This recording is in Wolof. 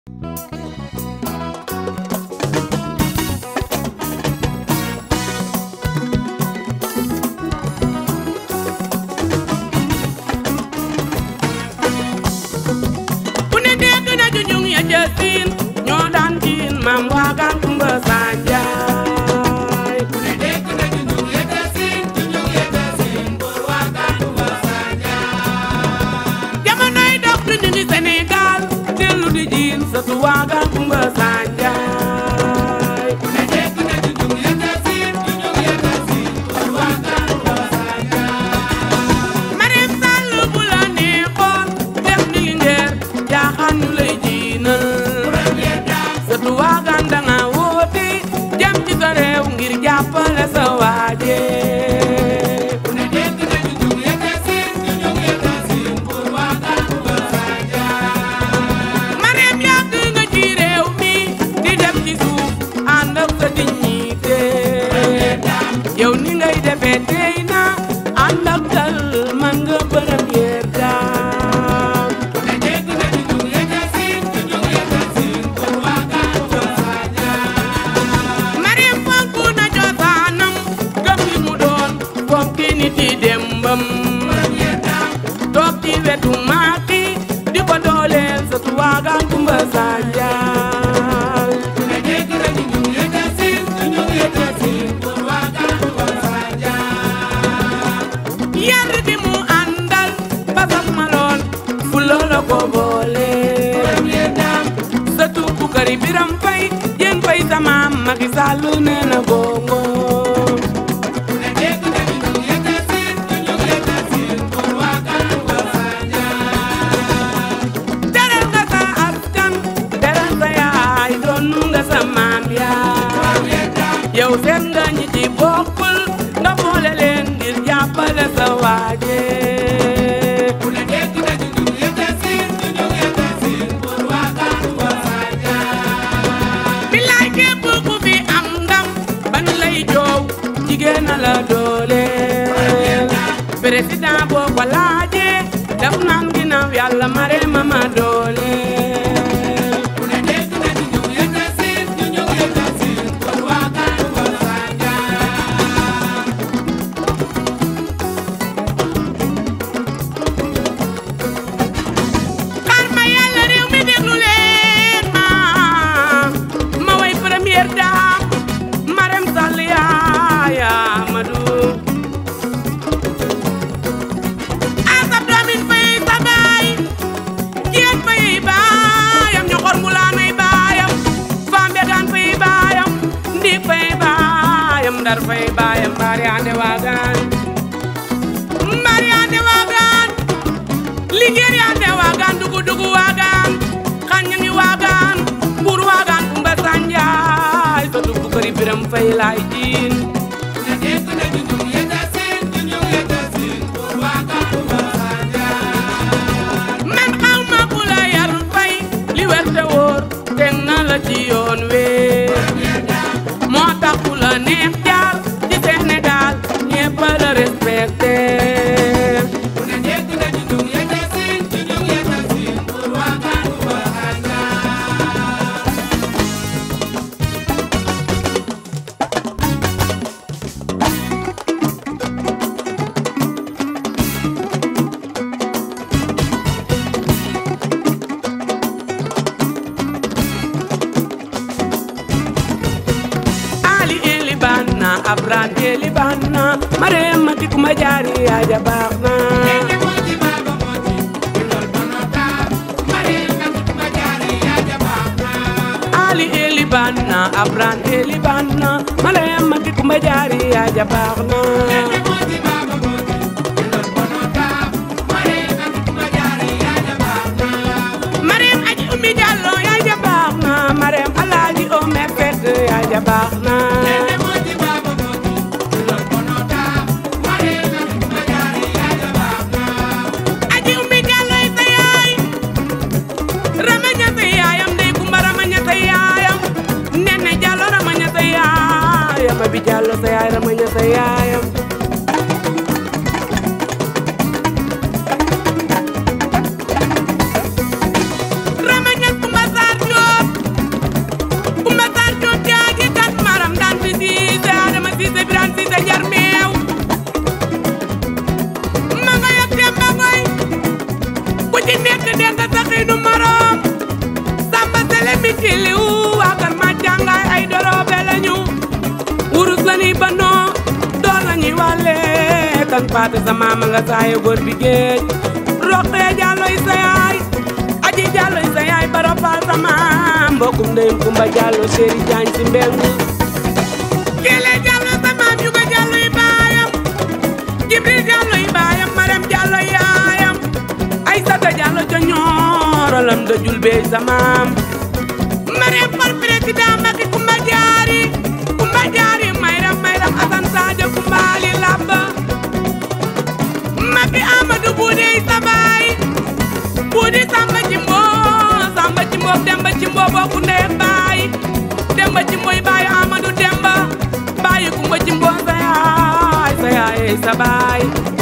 ku ne dégg na junjung ya ca siin ñoo daan jiin maam waagaan kumba sanjaay ku ne dégg na junjung ya ca siin junjung ya ca siin buur waagaan kumba sanjaay jamonoy dox junjungi Sénégal dellu di jiin sëtu waagaan kumba sanjaay ku ne dégg na junjung ya ca siin junjung ya ca siin buur waagaan kumba sanjaay Marème Sall bu la neexoon def ni ngeer jaaxaan ñu lay jiinal sëtu waagaan danga woote jëm ci sa réew ngir jàppale sa waaje ku ne dégg na junjung yete siin junjung yete siin pour waagaan bu ba Marème yàgg nga ci réew mi di dem ci suuf ànd ak sa dignité yow ni ngay defee tey na ànd ak dal man nga première dame ku ne dégg na junjung yete siin junjung yete siin pour waagaan bu ba Marème fonk na cosaanam gëm li mu doon fonk nit yi dembam toog ci wetu maaki di ko dooleel sa tuwaagaan kumba sanjaal ku ne dégg na junjung yete siin junjung yete siin pour waagaan kumba sanjaal yar bi mu àndal ba sax ma lool fu loola ko boole sa tuubu kari biram fay yéen fay sama Macky Sall nee na gongo ku ne dégg na junjung yete siin junjung yete siin pour waagaan kumba teral nga sa askan teral sa yaay doon nga sa maam yaay yow seen nga ñi ci bokkul nga boole leen ngir jàppale sa waaje ku ne dégg na junjung yete siin junjung yete siin pour waagaan wa bilaay képp ku fi am ndam ban lay joow jigéen a la doole président boo ko laajee daf naan ginnaaw yàlla mare ma ma doole ku ne dégg na junjung yete siin junjung yete siin pour waagaan wa xaar ma yàlla réew mi déglu leen ma ma way première dame Marème Sall yaaya Amadou asab doomin fay sa baay jeet fay baayam ñoxor mu laanay baayam faam begaan fay baayam ndiig fay baayam ndar fay baayam mbaari ande waagaan mbaari ande waagaan lingeer yaa de waagaan dugu dugu waagaan xañangi waagaan mbuur waagaan kumba sanjaay sa dugu këri biram fay laay jiin ne dégg na junjung yete siin junjung yete siin mbuur waagaan kumba sanjaay man xaw ma ku la yar fay li wér te wóor teg na la ci yoon wee moo tax ku la neex jaar ci Sénégal ñépp la respecté ku ne dégg na junjung yete siin junjung yete siin pour waagaan kumba sanjaay Ali eli banna Abran eli banna Marema ki kuma jari aja bakna Ali eli banna Abran eli banna Marema ki kuma jari aja bakna Marem aji umi jallo ya ja bakna Marem alaji o me fek ya ja bakna aji umi jallo sa yaay ramanya sa yaayam dey kumba ramanya sa yaayam nene jallo ramanya sa yaayam abi jallo sa yaay ramanya sa yaayam ramanya kumba sar asan paate sa maama nga saaye góor bi géej roqee jàlloy sa yaay aji jàlloy sa yaay baro faal sa maam mbokkum ndeyum kumba jàllo séeri jaañ si mbeng kele jàllo sa maam yu ko jàlloy baayam jibril jàlloy baayam maram jàlloy yaayam ay sata jàllo ca ñoorolam da jul beey sa maam maram par président Macky kumba jaari kumba jaari mayram mayram asan sadio kumbaali labba Macky Amadou Buudi sa baay Buudi Samba Jimbo Samba Jimbo Demba Jimbo bokku ndey baay Demba Jimboy baay Amadou Demba baay Kumba Jimbo sa yaay sa yaay sa baay